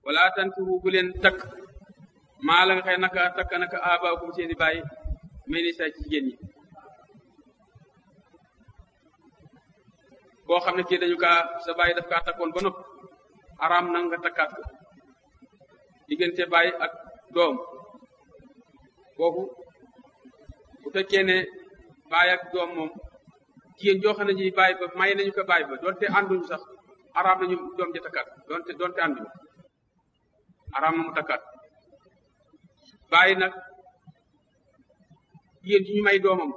wala tankihu bu leen takk maa la nga xëy naka takk naka abaakum seeni baay meni say ci jigéen ñi koo xam ne kii dañu kaa sa baay daf kaa takkoon ba nopp araam na nga takkaat ko diggante baay ak doom kooku bu fekkee ne baay ak doom moom jigéen joo xam ne ji baay ba may nañu ko baay ba doonte ànduñu sax araam nañu doom ja takkaat doonte doonte ànduñu araam na mu takkaat baay nag jigéen ji ñu may doomam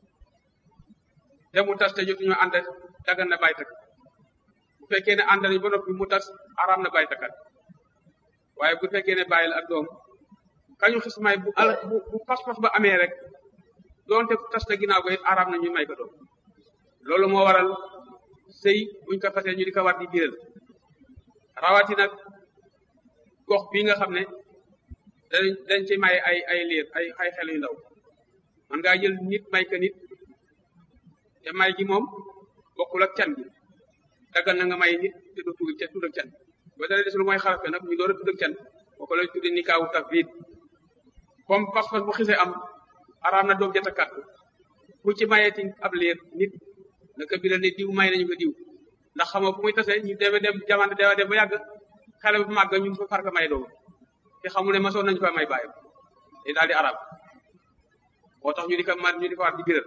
te mu tas te jotuñu ànd dagan na baay takk bu fekkee ne ànd nañu ba noppi mu tas araam na baay takkaat waaye bu fekkee ne bàyyi la ak doom kañu xis may bu ala bu bu pas-pas ba amee rek doonte tas na ginnaaw ko it araam na ñu may ko doom loolu moo waral sëy buñ ko fasee ñu di ko war di biral rawati nag gox bii nga xam ne dañ dañ ci may ay ay liir ay ay xel yu ndaw man ngaa jël nit may ka nit te may gi moom bokkul ak can bi daggal na nga may nit te doo tudd ca tudd ak can ba dara des lu mooy xarafe nag ñu door a tudd ak can boo ko lay tudde ni kaawu taf biit comme pas-pas bu xisee am araam na doom jatakat ku ci mayeeti ab liir nit naka biral ne diw may nañu ko diw ndax xamoo fu muy tasee ñu deme dem jamono dewa dem ba yàgg xale bu màgg ñu fa far ko may doom te xamu ne masoon nañu fa may bàyyi te daal di araam moo tax ñu di ko man ñu di ko war di biral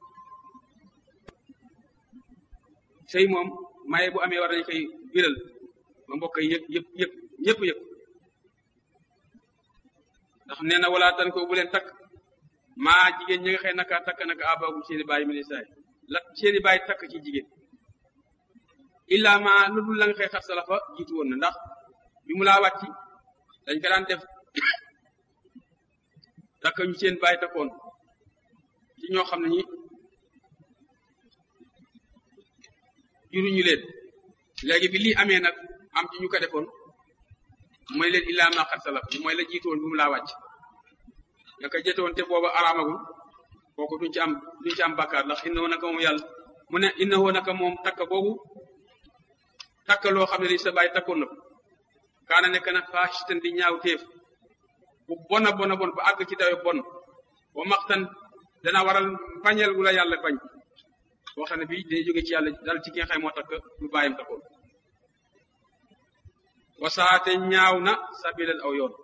sëy moom maye bu amee war nañu koy biral ba mbokk yi yëpp yëpp yëpp ñëpp yëpp ndax nee na wala tan ko bu leen takk maa jigéen ñi nga xëy naka takk naka abaagum seeni bàyyi mi saay la seeni bàyyi takk ci jigéen illa ma lu dul la nga xëy xat salafa jiitu woon na ndax bi mu laa wàcci dañ ko daan def takk ñu seen bàyyi takkoon ci ñoo xam ne ñi juruñu leen léegi bi lii amee nag am ci ñu ko defoon mooy leen illaa ma xat salaf mooy la jiitoon bi mu laa wàcc naka jëtoon te booba araamagul kooku duñ ci am duñ ci am bàkkaar ndax innahu naka moom yàlla mu ne innahu naka moom takk boobu takk loo xam ne li sa bàyyi takkoon na ko kaana nekk na faasitan di ñaaw téef bu bona bona bon ba àgg ci dawe bon wa maxtan dana waral bañeel gu la yàlla bañ boo xam ne bii day jóge ci yàlla dal ci ki nga xam moo takk lu bàyyam takkoon wasaate ñaaw na sabilal aw yoon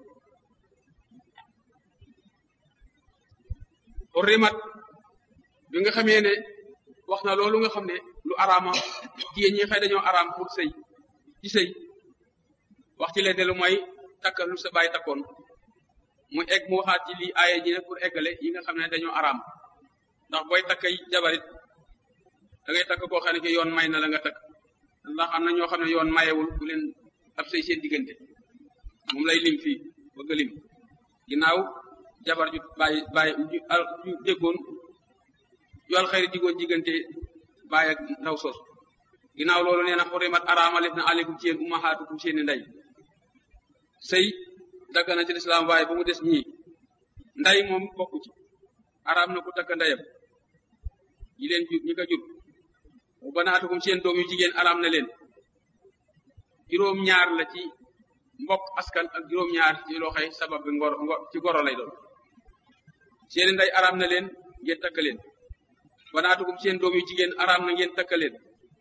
rimat bi nga xamee ne wax na loolu nga xam ne lu araama jigéen ñi xëy dañoo araam pour sëy ci sëy wax ci leen lu mooy takk lu sa bàyyi takkoon mu egg mu waxaat ci lii aaye ji ne pour eggale yi nga xam ne dañoo araam ndax booy takk jabarit da ngay takk koo xam ne ki yoon may na la nga takk ndax am na ñoo xam ne yoon mayewul bu leen ab sëy seen diggante moom lay lim fii bëgg lim ginnaaw jabar ju bàyyi bàyyi ju déggoon yool xëyri diggoon diggante bàyyi ak ndaw sos ginnaaw loolu nee na xurimat araamalef na aleykum ci yéen ummahaatukum seeni ndey sëy dagg na ci lislaam waaye ba mu des ñii nday moom bokku ci araam na ku takk ndeyam ñi leen jur ñi ko jur mu banaatukum seen doom yu jigéen araam na leen juróom ñaar la ci mbokk askan ak juróom ñaar ci loxoy sabab bi ngor ngor ci goro lay doon seeni ndey araam na leen ngeen takk leen banaatukum seen doom yu jigéen araam na ngeen takk leen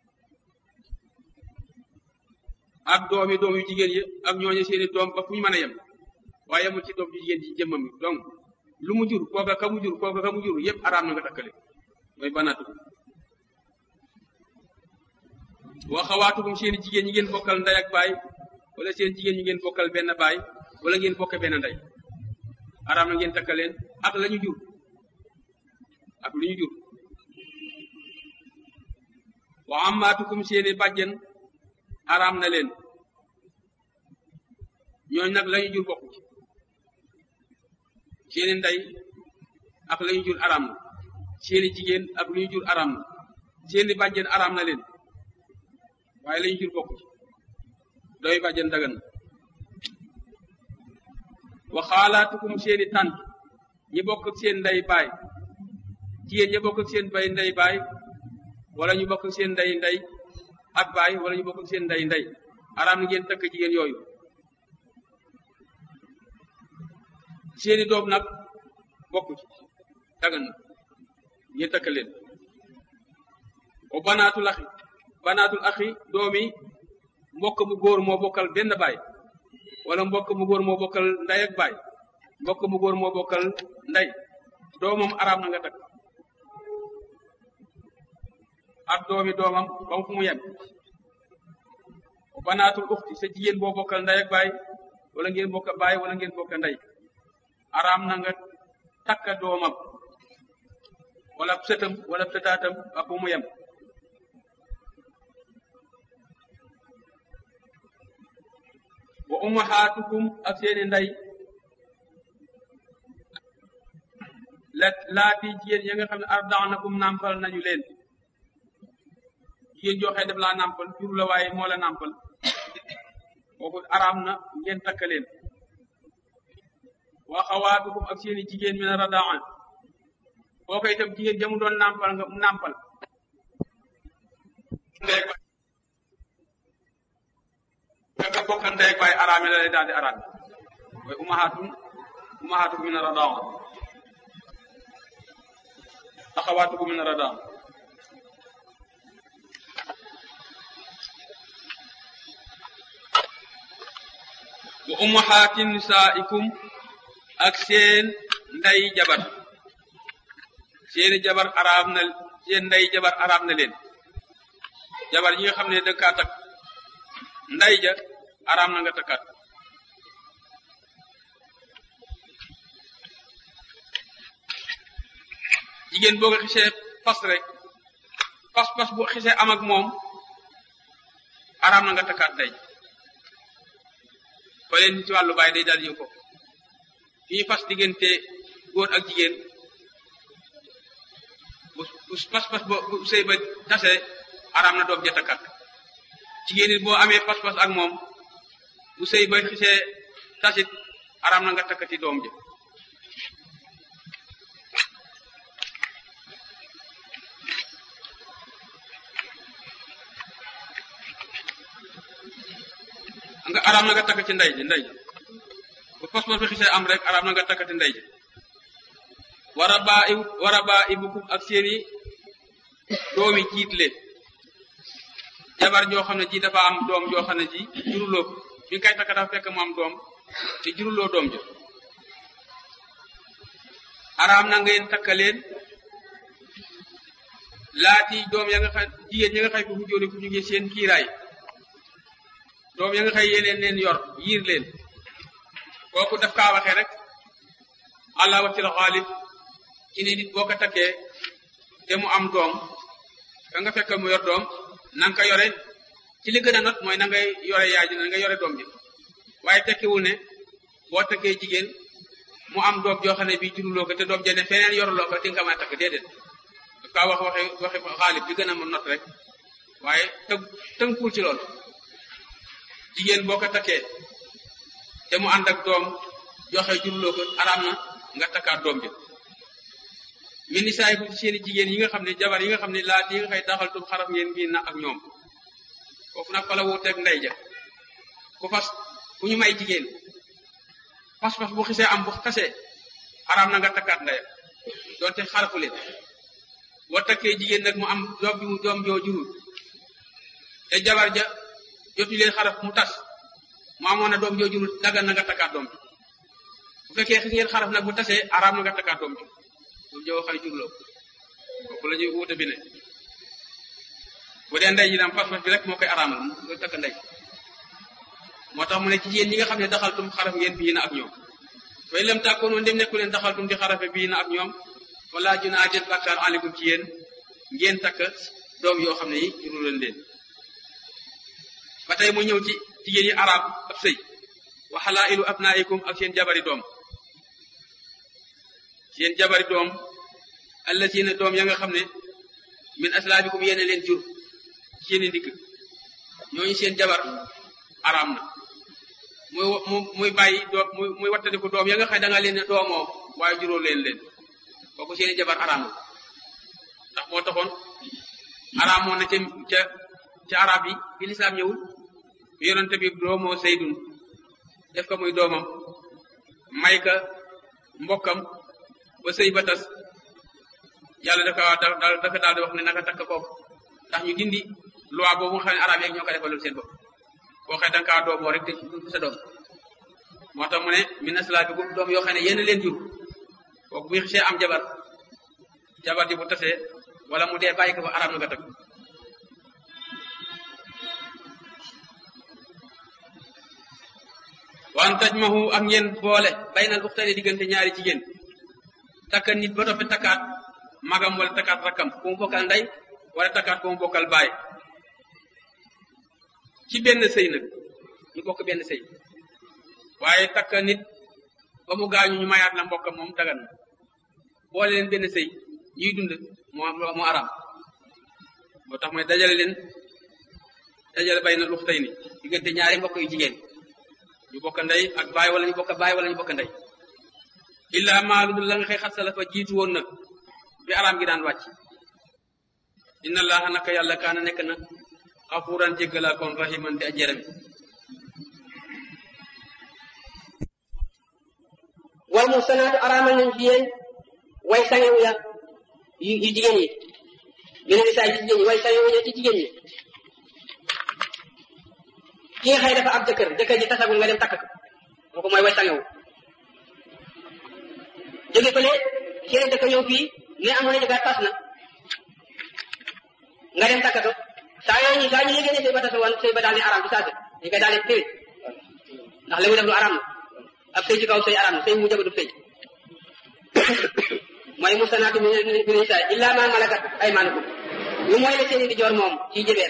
ak doomi doom yu jigéen yi ak ñooñu seeni doom ba fu ñu mën a yem waaye yemul ci doom ju jigéen ji jëmmam yi donc lu mu jur kooka ka mu jur kooka ka mu jur yëpp araam na nga takkale mooy banaatukum wa xawaatukum seeni jigéen ñi ngeen bokkal ndey ak baay wala seen jigéen ñi ngeen bokkal benn baay wala ngeen bokke benn ndey araam na ngeen takkaleen ak la ñu jur ak lu ñu jur wa ammaatukum seeni bàjjen araam na leen ñooñ nag la ñu jur bokku ci seeni ndey ak la ñu jur araam na seeni jigéen ak lu ñu jur araam na seeni bàjjen araam na leen waaye la ñu jur bokku ci doy bàjjen dagan na wa xaalaatukum seeni tànt ñi bokk ak seen ndey baay jigéen ñi bokk ak seen bay ndey baay wala ñu bokk ak seen ndey ndey ak baay wala ñu bokk ak seen ndey ndey araam na ngeen takk jigéen yooyu seeni doom nag bokku ci dagan na ngeen takk leen o banaatul axi banaatul axi doomi mbokk mu góor moo bokkal benn baay wala mbokk mu góor moo bokkal nday ak baay mbokk mu góor moo bokkal nday doomam araam na nga takk ak doomi doomam ba mu fu mu yem o banaatul uxti sa jigéen boo bokkal nday ak baay wala ngeen bokk baay wala ngeen bokk nday araam na nga takka doomam wala sëtam wala sëtaatam ak fu mu yem wa ummahaatukum ak seeni ndey la laati jigéen ya nga xam ne ardaanakum nampal nañu leen jigéen joo xëy def laa nampal jur la waaye moo la nampal kooku araam na ngeen takk leen wa xawaatukum ak seeni jigéen min radaan kooku itam jigéen jamu doon nampal nga nampal nga bokkal ndey ak baay araame la lay daal di araam mooy umahaatun umahaatukum min radaan axawaatukum min radaan wa ummahaati nisaikum ak seen ndey jabar seeni jabar araam na seen ndey jabar araam na leen jabar yi nga xam ne danga kaa takk nday ja araam na nga takkaat jigéen boo ko xisee fas rek fas fas bu xisee am ak moom araam na nga takkaat nday fa leen ci wàllu baay day daal yow ko fii fas diggante góor ak jigéen bu bu pas-pas ba bu sëy ba tase araam na doom ja takkaat jigéen it boo amee pas-pas ak moom bu sëy ba xisee tasit araam na nga takkati doom ja nga araam na nga takk ci ndey ji ndey ji bu pas-pas bi xisee am rek araam na nga takkati ndey ji wara baa i wara baa ibukum ak seeni doomi jiit leen jabar joo xam ne ji dafa am doom joo xam ne ji juruloo ko bi nga koy takk dafa fekk mu am doom te juruloo doom jo araam na ngeen takka leen laati doom ya nga xam jigéen ñi nga xay ko fu jóore fu jógee seen kiiraay doom ya nga xay yeneen leen yor yiir leen kooku daf kaa waxee rek àlla watil xaalib ci ne nit boo ko takkee te mu am doom ka nga fekk mu yor doom na nga ko yore ci li gën a not mooy na ngay yore yaay ji na nga yore doom ji waaye tekkiwul ne boo takkee jigéen mu am doom joo xam ne bii juruloo ko te doom jene feneen yoruloo ko di nga ko mën a takk déedéet daf kaa wax waxe waxe xaalib bi gën a not rek waaye tënk tënkul ci loolu jigéen boo ko takkee te mu ànd ak doom joxe juruloo ko araam na nga takkaat doom ji min ni saay bu seeni jigéen yi nga xam ne jabar yi nga xam ne laat yi nga xëy daxaltum xaraf ngeen bii na ak ñoom foofu nag fa la wuuteeg ndey ja ku fas ku ñu may jigéen pas-pas bu xisee am bu xasee araam na nga takkaat ndeyam doonte xarafu leen boo takkee jigéen nag mu am doom bi mu doom joo jurul te jabar ja jotu leen xaraf mu tas mu amoon na doom joo jurul dagal na nga takkaat doom bi bu fekkee xis ngeen xaraf nag bu tasee araam na nga takkaat doom bi doom joo xay jurloo kooku la ñuy wuute bi ne bu dee ndey ji daam pas-pas bi rek moo koy araamal nga takk ndey moo tax mu ne ci yéen ñi nga xam ne daxaltum xaraf ngeen bii na ak ñoom fay lam tàkkoonoo ndem nekku leen daxaltum di xarafe bii na ak ñoom wala junaa jët bàkkaar alikum ci yéen ngeen takk doom yoo xam ne yi juru leen leen ba tey mu ñëw ci jigéen yi arab ab sëy wa xalailu abnaikum ak seen jabari doom seen jabari doom allazina doom ya nga xam ne min aslaabikum yéene leen jur seeni ndigg ñooñu seen jabar araam na muy mu muy bàyyi doom muy muy wattandiku doom ya nga xam da nga leen ne doomoo waaye juróo leen leen kooku seeni jabar araam na ndax moo taxoon araam moo na ca ca ca arab yi bi lislaam ñëwul yonente bi doomoo saydun def ko muy doomam may ka mbokkam ba sëy ba tas yàlla dafa daal dafa daal di wax ne naka takk kooku ndax ñu dindi loi boobu nga xam ne arab yeeg ñoo ko defaloon seen bopp boo xëy da nga kaa doomoo rek te du sa doom moo tax mu ne min aslaabikum doom yoo xam ne yéen leen jur kooku bu xisee am jabar jabar ji bu tasee wala mu dee bàyyi ko fa arab na nga takk waan tajmahu ak ngeen boole baynal uxtayni diggante ñaari jigéen takka nit ba noppi takkaat magam wala takkaat rakkam ku mu bokkal ndey wala takkaat ku mu bokkal baay ci benn sëy nag ñu bokk benn sëy waaye takka nit ba mu gaañu ñu mayaat la mbokkam moom dagan na boole leen benn sëy ñuy dund moo moo aram moo tax mooy dajale leen dajale baynal uxtayni diggante ñaari mbokk yu jigéen ñu bokk ndey ak baay wala ñu bokk baay wala ñu bokk ndey illa maalu la nga xëy xat salafa jiitu woon nag bi araam gi daan wàcc inna allaha naka yàlla kaana nekk na xafuuran jéggalaa koon rahiman di ajerami wal muhsanaatu araamal nañ ci yéen way sangewu ya yu yu jigéen yi mine nisaa ci jigéen ñi way sangewu ya ci jigéen ñi ki nga xëy dafa ab jëkkër jëkkër ji tasagul nga dem takk ko kooku mooy way sangewu jóge fële keneen dëkk ñëw fii ne amoon na jëkkër tas na nga dem takk ko saa yoo ñu saa ñu yégée ne sëy ba tasa woon sëy ba daal di araam ci saase dañ koy daal di téye ndax li mu def lu araam la ab sëy ci kaw sëy araam la sëy mu jëgadu sëy mooy musanaatu mi mi nisaa illa ma malakat aymaanukum ñu mooy la seeni di joor moom ci jëbeer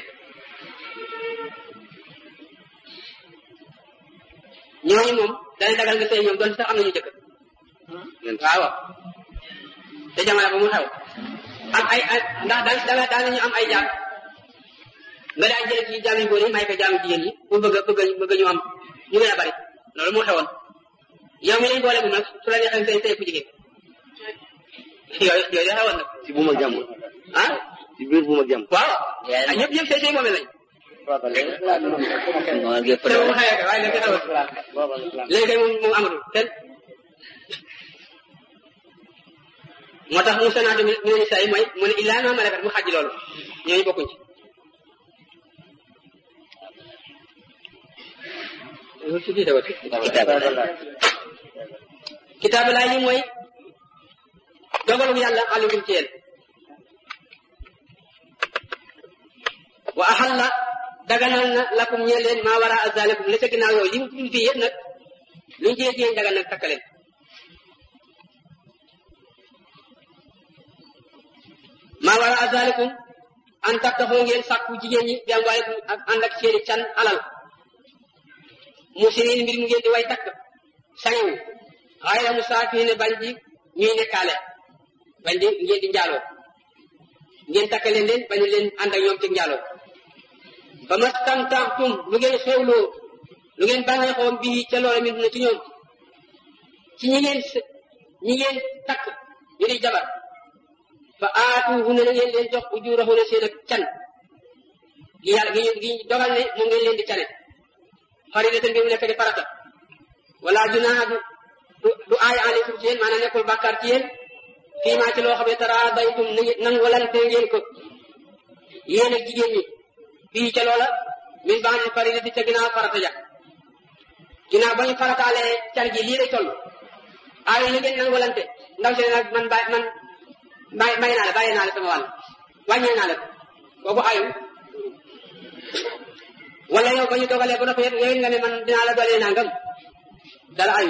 ñooñu moom dana dagal nga sëy ñoom doon sax am nañu jëkkër waaw te jamono ba mu xew am ay ndax daan danga daan nañu am ay jaam nga daan jële ci jaam yu góor yi may ko jaam jigéen yi pour bëgg bëgg bëgg ñu am ñu gën a bari loolu moo xewoon yow mi lañ boole bu nag su la neexee sëy sëy ku jigéen yooyu yooyu xewoon nag ci bu ma jàmm ah ci biir bu ma jàmm waaw ah ñëpp ñëpp sëy sëy moome lañ te moom xëyee ka waaye léegi xewoon léegi kay moom moom amatul ten moo tax mu sanaatu mi mi ne saa yi mooy mu ne illaa ma malakat mu xàjji loolu ñooñu bokkuñ ci kitaabu laay li mooy dogalu yàlla alikum ci yéen wa axalla daganal na lakum ñeel leen maa wara azalikum la ca ginnaaw yooyu li mu tudd fii yëpp nag luñ ci yéen dagan nag takkaleen maa wara azalikum an tattaxoo ngeen sàkku jigéen ñi bi am waaye ak ànd ak seeni can alal mu sinin mbir mu ngeen di way takk sangewu xayra mu saafi ne bañ di ñuy nekkaale bañ di ngeen di njaaloo ngeen takk leen leen bañu leen ànd ak ñoom ci njaaloo ba ma stamtamtum lu ngeen xewloo lu ngeen bànneexoon bii ca loola min na ci ñoom ci ñi ngeen ñi ngeen takk ñu di jabar fa aatuhunna na ngeen leen jox ujurahunna seen ak can gi yàlla gi gi dogal ne moom ngeen leen di cane faridatan bi mu nekk di farata wala junaaha du du aay aleykum ci yéen maanaam nekkul bàkkaar ci yéen fii maa ci loo xam ne taraadaytum nangolante ngeen ko yéen ak jigéen ñi fii ca loola min ba'di faridati ca ginnaaw farata ja ginnaaw ba ñu farataalee can gi lii lay toll aayu li ngeen nangolante ndaw si nag man bàyyi man may may naa la bàyyi naa la sama wàll wàññee naa la kooku ayu wala yow ba ñu dogalee ba noppi yow nga ne man dinaa la dolee nangam dara ayu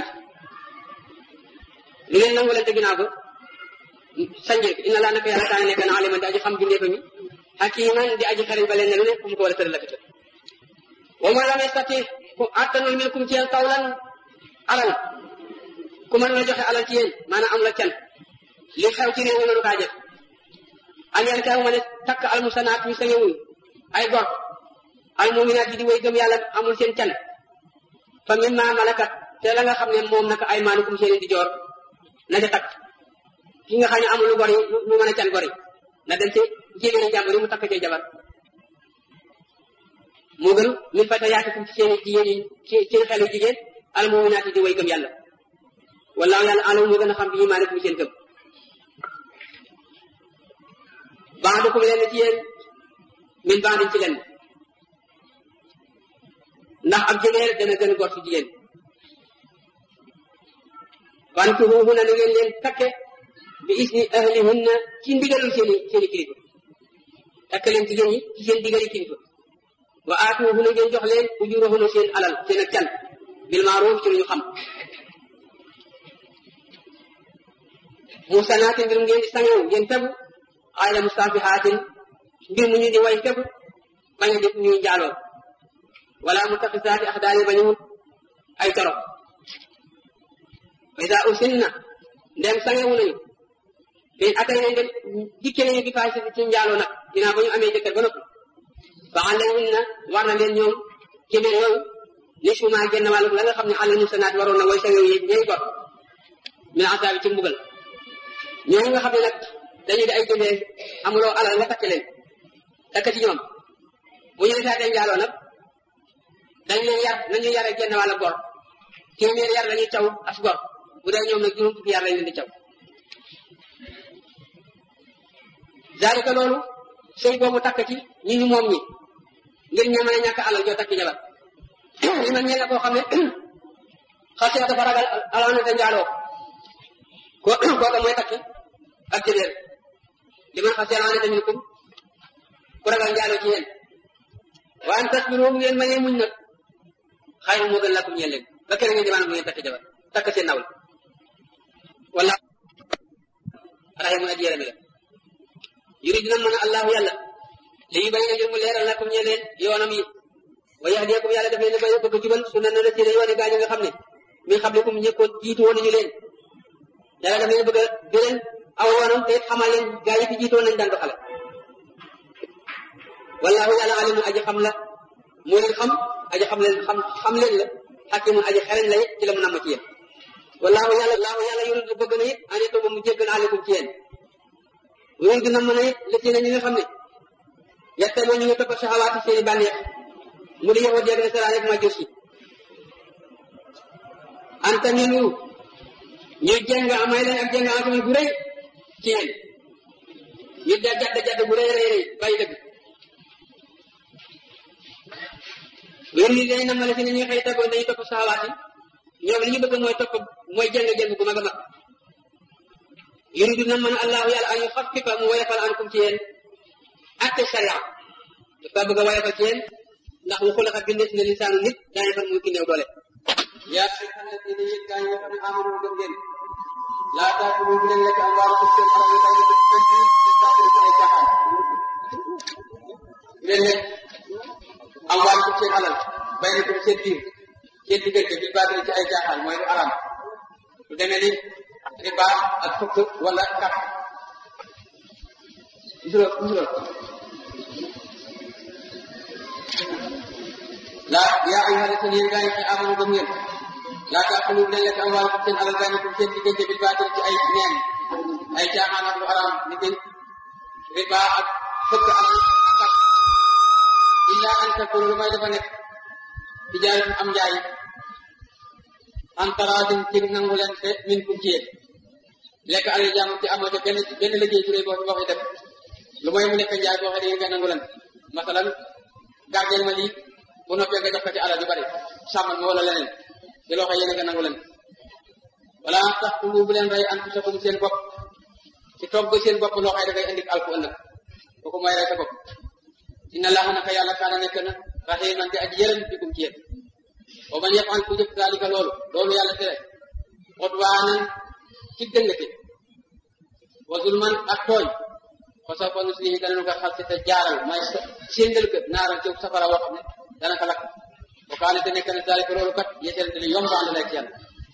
li ngeen nangolante ginnaaw ba sañjee ko inna laa naka yàlla kaana nekk na aliman di aji xam bindee ko mi hakiman di aji xarit ba leen ne lu ne fu mu ko war a tëral la ko tëral wa ma lam yastati ku attanul minkum ci yéen tawlan alal ku mën la joxe alal ci yéen maanaam am la can li xew ci réew mi mënu kaa jëf an yan kaw ma ne takk al musanaat ñu sañewul ay gor al muminaat yi di way gëm yàlla amul seen can fa min ma malakat te la nga xam ne moom naka ay maanukum seen di joor na ca takk ki nga xam ne amul lu gor yi lu mën a can gor yi na dem ci jigéen jàmbur yi mu takk cee jabar moo gën min fata yaatikum ci seen jigéen yi ci ci xelu jigéen al muminaat yi di way gëm yàlla wallaahu yàlla alamu moo gën a xam bi imaanikum seen gëm baadukum leen ci yéen min baadin ci leen ndax ab jigéen dana gën a gor ci jigéen fankihuhunna na ngeen leen takke bi isni ahlihunna ci ndigalul seeni seeni kilifa takk leen jigéen ñi ci seen digali kilifa wa aatuhunna ngeen jox leen ujurahunna seen alal seen ak can bil maaruf ci lu ñu xam musanaatin mbir mu ngeen di sangewu ngeen tegu xayra mustafihaatin mbir mu ñu di way tegu bañ a def ñuy njaaloo wala mutaxisaati axdaani bañu wut ay torop ida usinna ndem sangewu nañu bin atay nañ dem dikke nañu bi faay ci njaaloo nag dinaa ba ñu amee jëkkër ba noppi fa alayhinna war na leen ñoom jëmee yooyu ni suma genn wàllu la nga xam ne àlal musanaat waroon na way sangewu yi ñay gor min asaabi ci mbugal ñooñu nga xam ne nag dañu di ay jëmee amuloo alal nga takk leen takk ci ñoom bu ñu defaatee njaaloo nag dañ leen yar nañu yare genn wàll gor téeméer yar lañuy caw as gor bu dee ñoom nag juróom fukki yar lañ leen di caw zalika loolu sëy boobu takk ci ñi ñu moom ñi ngir ña mën a ñàkk alal joo takk jabar li man ñeel na koo xam ne xasee dafa ragal alaana te njaaloo ko kooka mooy takki ak jëbeer li man xasee alaana te minkum ku ragal njaaloo ci yéen wa an tasbiru ngeen mënee muñ nag xayru moo gën lakum ñeel leen ba kenn ngeen di maanaam bu ngeen takk jabar takk seen nawle wala rahimun aji yërëme la yuri dina mën a allahu yàlla li yu bañ na ngir mu leeral lakum ñeel leen yoonam yi wa yahdiyakum yàlla daf leen a bëgg jubal su na na la seen yoone gaañu nga xam ne min xablikum ñi ko jiitu woon nañu leen yàlla daf leen a bëgg a gëleen aw yoonam te xamal leen gaa yi fi jiitu woon nañu daan doxale wallahu yàlla alimun aji xam la moo leen xam aji xam leen xam xam leen la xakimun aji xereñ la it ci la mu namm ci yéen wallahu yàlla wallahu yàlla yuridu bëgg na it ane to ba mu jéggal aleykum ci yéen yuridu namm na it li ci ne ñi nga xam ne yette moo ñu ngi topp saxawaati seeni bànneex mu di yahud yeeg nasaraan yeeg majus yi anta milu ñuy jeng amay leen ak jeng asaman bu rëy ci yéen ñu da jadd jadd bu rëy rëy rëy bàyyi dëgg loolu li dañ namale si ne ñi nga xëy tagoon dañuy topp saxawaati ñoom li ñu bëgg mooy topp mooy jeng jeng bu mag a mag yuridu na mën allahu yàlla an yuxaffifa mu woyofal ankum ci yéen atte sharia dafa bëgg a woyofal ci yéen ndax mu xulaxa bindes ne lisaanu nit daañu fan muy ki néew doole yaa ayyuhal ladina yéen gaa yi nga xam ne amanu gëm ngeen laa taakulu bu leen lekk amwaalakum seen alal yi bàyyi ko ci ci baatil ci ay caaxaan bu leen lekk amwaalakum seen alal bàyyi ko seen biir seen diggante bi baatil ci ay caaxaan mooy lu araam lu demee ni riba ak fukk wala kap juróom juróom laa yaa ayyuha llaziina yéen gaa yi fi amanu gëm ngeen laa taakulu bu leen lekk amwaalakum seen alal baynakum seen diggante bil baatil ci ay neen ay caaxaan ak lu araam ni ki riba ak fëkk ak ak illa an takunu lu may dafa nekk tijaaratin am njaay an taraadin ci nangu leen te minkum ci yéen lekk alal jaamu ci amoo ca benn benn liggéey ci boo boo koy def lu mooy mu nekk njaay boo xam ne nga nangu leen masalan gardeel ma lii bu noppee nga jox ko ci alal yu bari sàmmal ma wala leneen ci loo xam yéen nga nangu leen wala taqtulu bu leen rey anfusakum seen bopp ci togg seen bopp loo xam ne dafay indi alku ëllëg kooku mooy rey sa bopp inna allaha naka yàlla kaana nekk na rahiman di aji yërëm bikum ci yéen wa man yafal ku jëf daalika loolu loolu yàlla tere xutwaanan ci dëngate wa zulman ak tooñ fa sawfa nuslihi danañu ko xal te jaaral may séndal ko naaral ci safara woo xam ne dana ko lakk bu kaane te nekk na daalika loolu kat yéesal te li yomb ànd la ci yàlla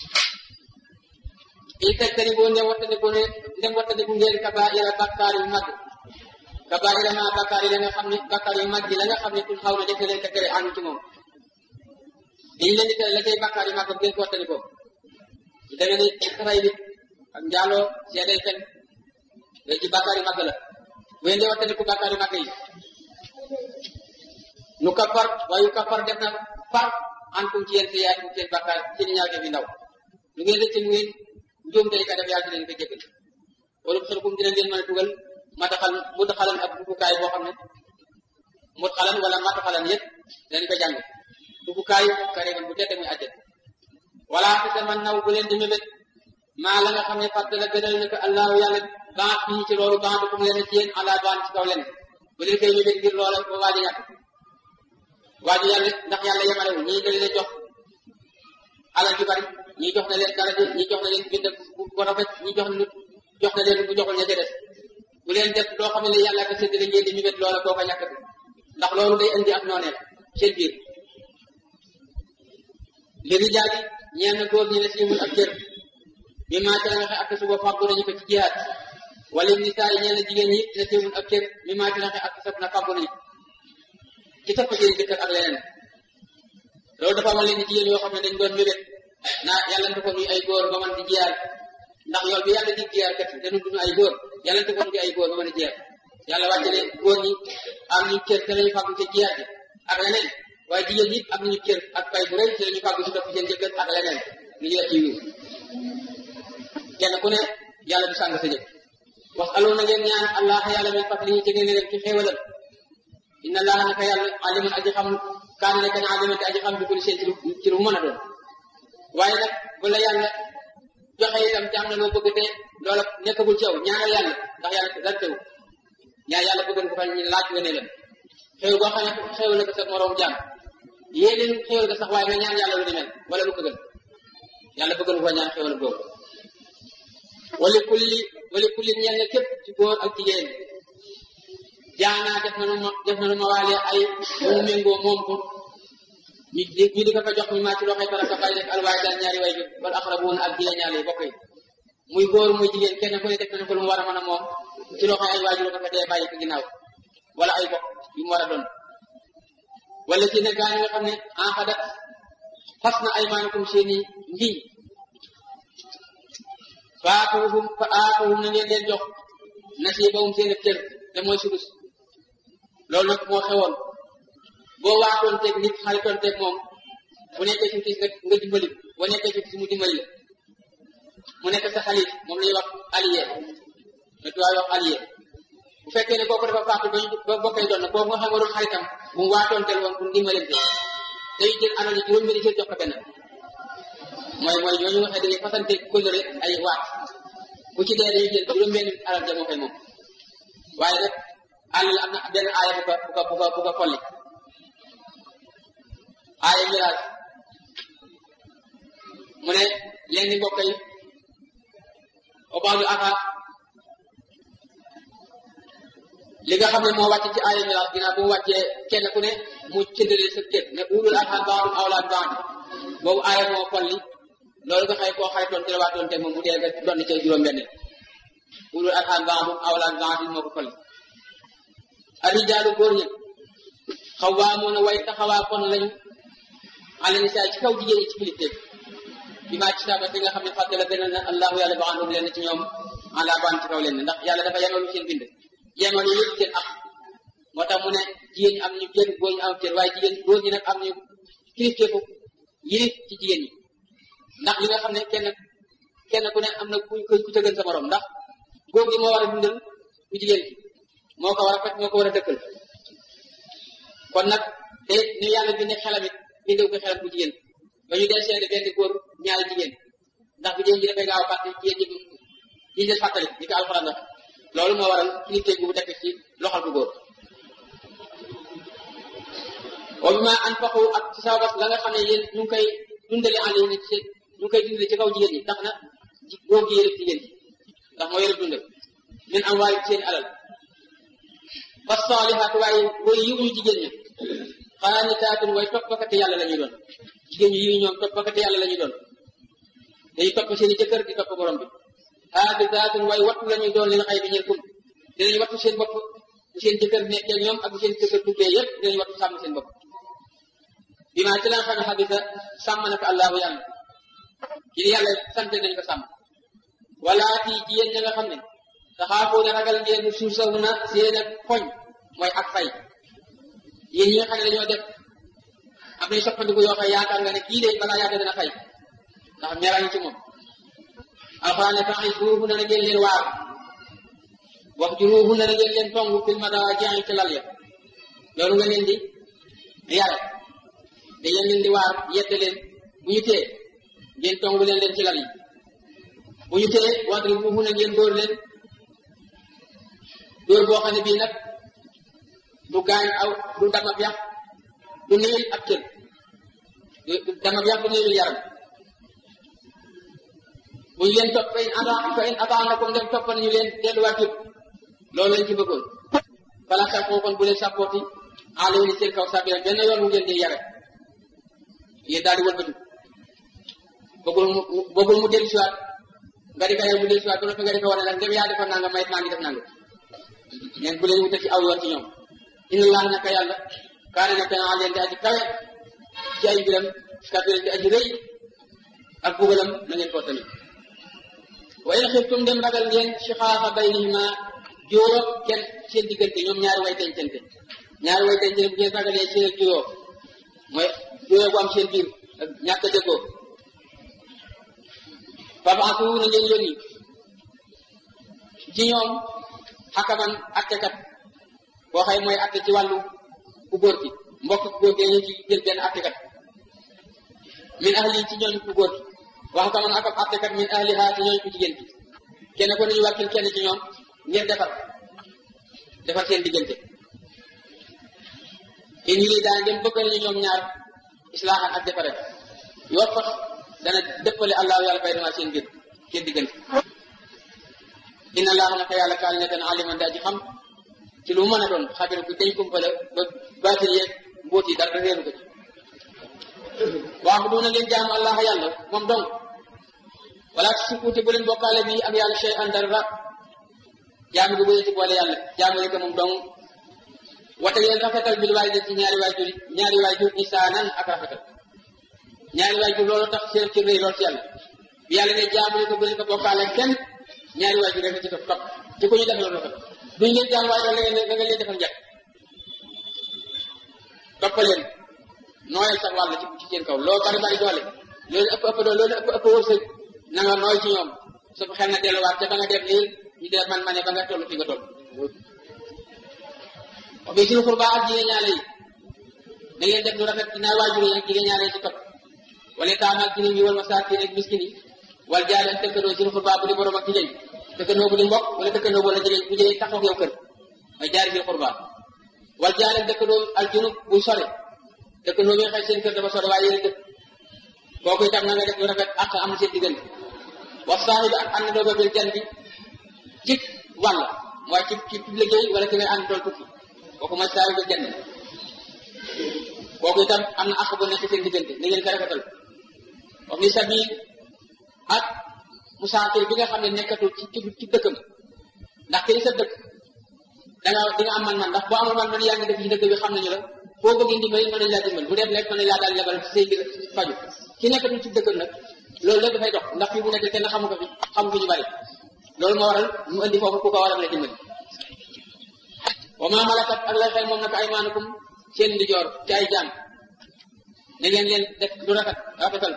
in tajtani boo ndem wattandiku ne ndem wattandiku ngeen kabaa'ira bakkaar yu mag kabaa'ira ma bakkaar yi la nga xam ne bakkaar yu mag yi la nga xam ne tun xaw na def leen te tere ànd ci moom liñ leen di tere la cay bakkaar yu mag ko ngeen ko wattandikoo su demee ni ray nit ak njaaloo seedeel fen yooyu ci bakkaar yu mag la bu ngeen di wattandiku bakkaar yu mag yi nu kaffar waaye kaffar def na far antum ci yéen si yaay seen bakkaar ci ñaaw def yi ndaw lu ngeen rëcc mu ngeen njuum day ka def yàlla dinañ ko jéggal wala xelkum dina leen mën a dugal mataxal mu taxalan ak duggukaay boo xam ne mu xalan wala mataxalan yëpp dañ ko jàng duggukaay kareeman bu tette muy àjjat wala fi sa man naw bu leen di mébét maa la nga xam ne fàtte la gënal na ko allahu yàlla baax fii ci loolu baax kum leen ci yéen ala baan ci kaw leen bu leen koy mébét ngir loola ba waaji ñàkk waaji yàlla ndax yàlla yemalewul ñii dañ leen jox alal ju bari ñii jox na leen daraja ñii jox na leen bind bu rafet ñii jox na jox na leen bu joxul ña ca des bu leen def loo xam ne yàlla ko séddale ngeen di mébét loola koo ko ñàkkati ndax loolu day indi ak nooneel seen biir li rijaali ñeen na góor ñi ne si mun ak cër mi maa ca la nga ak suba fàggu nañu ko ci jihaat wala nisaa yi ñeen na jigéen ñi ne si mun ak cër mi maa ca la nga ak sab na fàggu nañu ci topp seen jëkkër ak leneen loolu dafa amal leen ni jigéen yoo xam ne dañ doon mébét naa yàlla dafa nuy ay góor ba mën di jiyaar ndax yool bi yàlla di jiyaar kat dañu duñu ay góor yàlla dafa nuy ay góor ba mën a jiyaar yàlla wàcce ne góor ñi am ñu cër te lañu fàggu ci jiyaar bi ak leneen waaye jigéen ñi am nañu cër ak pay bu rëy ci lañu fàggu ci topp seen jëkkër ak leneen lu ñu def ci yiw kenn ku ne yàlla du sàng sa jëkk wax aloo na ngeen ñaan allah yàlla min fadlihi ci ngeen leen ci xéewalam inna allaha naka yàlla alimun aji xam kaan nekk na alimun te aji xam bi kulli seen ci lu ci lu mën a doon waaye nag bu la yàlla joxe itam te am na loo bëgg te loola nekkagul ci yow ñaanal yàlla ndax yàlla dara tew ñaan yàlla bëgg ko fa ñu laaj nga ne leen xew boo xam ne xew na ko sa moroom jàmm yéeneen xewal ga sax waaye nga ñaan yàlla lu ni mel wala lu ko gën yàlla bëgg ko ñaan xewal boobu wali kulli wali kulli ñeel na képp ci góor ak jigéen jaanaa def na nu ma def na nu ma waale ay mu méngoo moom ko ñu di ñu di ko fa jox mi maa ci loxoy baraka bàyyi rek alwaay daan ñaari way bi wala aqrabuuna ak jigéen ñaale yi bokk yi muy góor muy jigéen kenn ku ne def na ko lu mu war a mën a moom ci loxoy ay waajur ko fa dee bàyyi ko ginnaaw wala ay bokk yu mu war a doon wala ci ne gaa nga xam ne enxadat fas na ay maanakum seeni ngiñ faatuhum fa aatuhum na ngeen leen jox nasiibahum seen cër te mooy sudus loolu nag moo xewoon boo waatoon teeg nit xaritoon teeg moom bu nekkee ci tiis nga nga dimbali boo nekkee ci tiis mu dimbali la mu nekk sa xalit moom lay wax allié le tubaab wax allié bu fekkee ne kooku dafa faatu ba ñu ba bokkee doon na kooku nga xam nga doon xaritam bu mu waatoon tel woon pour dimbalante day jël alal yi juróom benn jël jox ko benn mooy mooy ñooñu nga xam ne dañuy fasante kóllëre ay waat bu ci dee dañuy jël juróom benn alal ja moo koy moom waaye nag àll am na benn aaya bu ko bu ko bu ko bu ko folli aaya miraas mu ne leen di mbokk yi obaalu aka li nga xam ne moo wàcc ci aaya miraas ginnaaw bu mu wàccee kenn ku ne mu cëndale sa kër ne ulul arham ba'dhum awlaa bi ba'd boobu aaya moo folli loolu nga xëy koo xaritoon ci la waatoon te moom bu dee nga doon ci juróom benn ulul arham ba'dhum awlaa bi ba'd moo ko folli arijaalu góor ñi xawaamoon way taxawaa kon lañu ala nisaa ci kaw jigéen ñi ci kilifteef bi maa ci saaba bi nga xam ne fàtte la gënal na allahu yàlla ba àndum leen ci ñoom ala baan ci kaw leen ndax yàlla dafa yenoon seen bind yenoon yi yëpp seen ak moo tax mu ne jigéen ñi am ñu cër góor ñi am cër waaye jigéen góor ñi nag am ñu kilifteefu yilif ci jigéen ñi ndax li nga xam ne kenn kenn ku ne am na ku ku ca gën sa morom ndax góor gi moo war a dundal ku jigéen ki moo ko war a fekk moo ko war a dëkkal kon nag te ni yàlla binde xelam it bindew ko xelam bu jigéen ba ñu dee seede benn góor ñaari jigéen ndax bu jigéen ji dafay gaaw a fàtte jigéen ji ji leen fàttali ni ko alxuraan wax loolu moo waral kilifteef bu tekk ci loxol bu góor wa bi ma anfaqu ak ci sababas la nga xam ne yéen ñu ngi koy dundale en ligne ci ñu ngi koy dundale ci kaw jigéen ñi tax na góor gi yërëb jigéen ñi ndax moo yërëb dundal min am waaye seen alal fa saalihaat waaye way yiw ñu jigéen ñi xaanitaatun way toppakati yàlla la ñuy doon jigéen ñi yiw ñoom toppakati yàlla la ñuy doon dañuy topp seen i jëkkër di topp borom bi xaafisaatun way wattu la ñuy doon leen xay bi ñeel kum dinañ wattu seen bopp bu seen jëkkër nekkee ñoom ak bu seen jëkkër tukkee yëpp dinañ wattu sàmm seen bopp bi maa ci la nga xam ne xabisa sàmm na ko allahu yàlla ci yàlla sant nañ ko sàmm wala fii ci yéen ña nga xam ne taxaafoo ne ragal ngeen suuf saw na seen ak poñ mooy ak fay yéen ñi nga xam ne dañoo def am nañ soppandiku yoo xam yaakaar nga ne kii de balaa yàgg dana fay ndax meraa ngi ci moom alxuraan ne tax suufu na ngeen leen waar wax ju ruufu na ngeen leen tongu fil madaaji ci lal ya loolu nga leen di yare da ngeen leen di waar yette leen bu ñu tee ngeen tongu leen leen ci lal yi bu ñu tee wadri ruufu na ngeen dóor leen dóor boo xam ne bii nag du gaañ aw du dama yax du néewil ab cër dama yax du néewil yaram bu ñu leen topp fa in ata fa in ataanakum dem topp nañu leen delluwaat jub loolu lañ ci bëggoon fala sàkkoo kon bu leen sàppooti alayhi ni seen kaw sabira benn yoon mu ngeen di yare yéen daal di wëlbatu bëggul mu bëggul mu dellu siwaat nga di ko yow mu dellu siwaat ba noppi nga di ko wane nag ndem yaa defoon nanga mayit maa ngi def nanga neen bu leen wutal ci aw yoon ci ñoom inna allah naka yàlla kaane nekk na leen di aji kawe ci ay mbiram kabiran di aji rëy ak bugalam na ngeen koo tamit wa in xiftum dem ragal ngeen shiqaaqa baynihima juróom kenn seen diggante ñoom ñaari way dencante ñaari way dencante bu ngeen ragalee seen ak juróom mooy juróom bu am seen biir ak ñàkk a déggoo fabaasu na ngeen yónni ci ñoom xakaman attekat boo xëy mooy atte ci wàllu ku góor gi mbokk ku góor gi ñu ci jël benn attekat min ahli ci ñooñ ku góor gi wax ka man akam attekat min ahliha ci ñooñ ku jigéen gi kenn ko nañu wàkkil kenn ci ñoom ngir defar defar seen diggante in yi daan dem bëgg nañu ñoom ñaar islaaxan ak defare yoo fax dana dëppale allahu yàlla bay dama seen biir seen diggante inna allaha naka yàlla kaal ne dana aliman daa ji xam ci lu mën a doon xabir bu dañ kumpale ba baatil yeeg mbóot yi dara réeru ko ci waax duna ngeen jaamu allah yàlla moom dong wala si kuute bu leen bokkaale bi ak yàlla chey an dara jaamu gi bu leen ci boole yàlla jaamu rek moom dong wate ngeen rafetal bil waay ci ñaari waajur ñaari waajur isaanan ak rafetal ñaari waajur loolu tax seen ci rëy lool ci yàlla bi yàlla ne jaamu ko bu leen ko bokkaale kenn ñaari waajur rek ci topp topp ci ko ñu def loolu rafet duñ leen jaam waaye da ngeen da nga leen defal njëkk toppaleen nooyal sax wàll ci ci seen kaw loo bari bari doole loolu ëpp ëpp doole loolu ëpp ëpp wërsëg na nga nooy ci ñoom su xel na delluwaat te ba nga def lii ñu def man ma ne ba nga toll fi nga toll wax bi suñu xurba ak jigéen ñaale yi da ngeen def lu rafet dinaa waajur yi ak jigéen ñaale yi ci topp wala taam ak jigéen yi wal masaakin ak miskin yi wal jaale ak dëkkandoo suñu xurba bu di borom ak jigéen dëkkandoo bu di mbokk wala dëkkandoo wala jigéen bu jigéen taxaw yow kër mooy jaari sil xurba wal jaale ak dëkkandoo al junub buy sore dëkkandoo bi nga xëy seen kër dafa sore waaye yéen dëkk kooku itam na nga def lu rafet ak am seen diggante wa saahibi ak ànd doo ba bil jan bi ci wàll mooy ci ci liggéey wala ki ngay ànd dool tukki kooku mooy saahibi bil jan kooku itam am na àq bu nekk seen diggante na ngeen ko rafetal wa mi sabil ak musaafir bi nga xam ne nekkatul ci ci dëkkam ndax kii sa dëkk da nga di nga am man-man ndax boo amul man-man yaa ngi dëkk ci dëkk bi xam nañu la foo bëgg ndimbal mën nañu laa dimbal bu dee lekk mën nañu laa daal lebal ci say mbir faju ki nekkatul ci dëkkam nag loolu lépp dafay dox ndax fii bu nekk kenn xamu ko fi xamu fi ñu bari loolu moo waral mu indi foofu ku ko war a mën a dimbali wa maa malakat ak lay xel moom nag ay maanukum seen ndijoor ci ay jaam na ngeen leen def lu rafet rafetal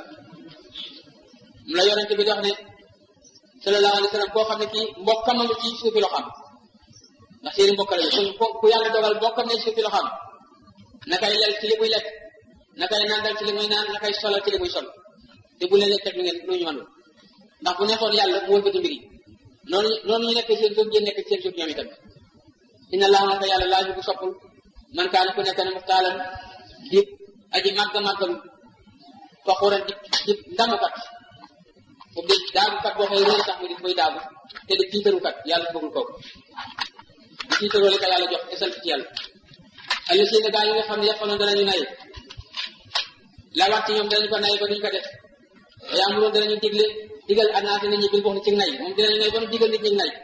mu la yonente bi di wax ne sallallahu alayhi wa sallam koo xam ne kii mbokkam nga ci suufi loxam ndax seeni mbokk lañu kon ku yàlla dogal mbokkam ne suufi loxam na kay lel ci li muy lekk na kay nandal ci li muy naan na kay solal ci li muy sol te bu leen leen teg lu ngeen lu ñu mënul ndax bu nekkoon yàlla mu wëlbati mbir yi noonu noonu ñu nekk seen suuf ngeen nekk seen suuf ñoom itam inna allaha naka yàlla laa bu soppul man kaana ku nekk ne muxtaalan di aji màgg màggalu faxuran di di ndamukat bu di daagukat boo xëy réer tax mu di koy daagu te di tiitarukat yàlla bëggul kooku di tiitaroo li ko yàlla jox te sant ci yàlla alla seen gaa yi nga xam ne yàqaloon danañu nay la wax ci ñoom danañu ko nay ba duñu ko def yaa amuroon danañu digle digal anaati nit ñi bil wax ci nay moom dinañu nay ba nu digal nit ñi nay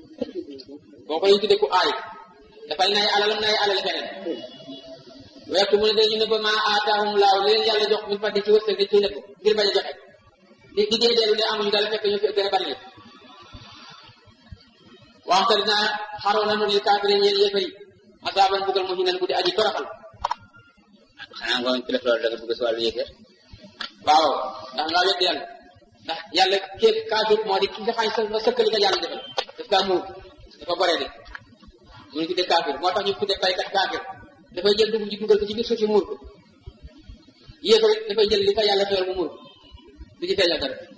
boo ko ñu tudde ku aay dafay nay alalam nay alal feneen weertu mu ne dañu ne ba maa aataahum laaw li leen yàlla jox min fadli ci wërsëg ci ne ko ngir bañ a joxe di di dee deelu ne amuñu dara fekk ñu fi gën a bari leen waxta dinaa xaroo nanu li kaafirin ñeel yéefari asaaban bugal mu hinan bu di aji toroxal xanaa ngoon ci def loolu da nga bëgg si wàllu yéefar waaw ndax nga wedd yàlla ndax yàlla képp kaafir moo di ki nga xam ne sa sëkkali nga yàlla defal daf kaa muur dafa boree de mu ngi tuddee kaafir moo tax ñu tuddee baykat kaafir dafay jël dugub ji dugal ko ci biir suuf si muur ko yéeg rek dafay jël li ko yàlla xewal mu muur ko du ci feeñal dara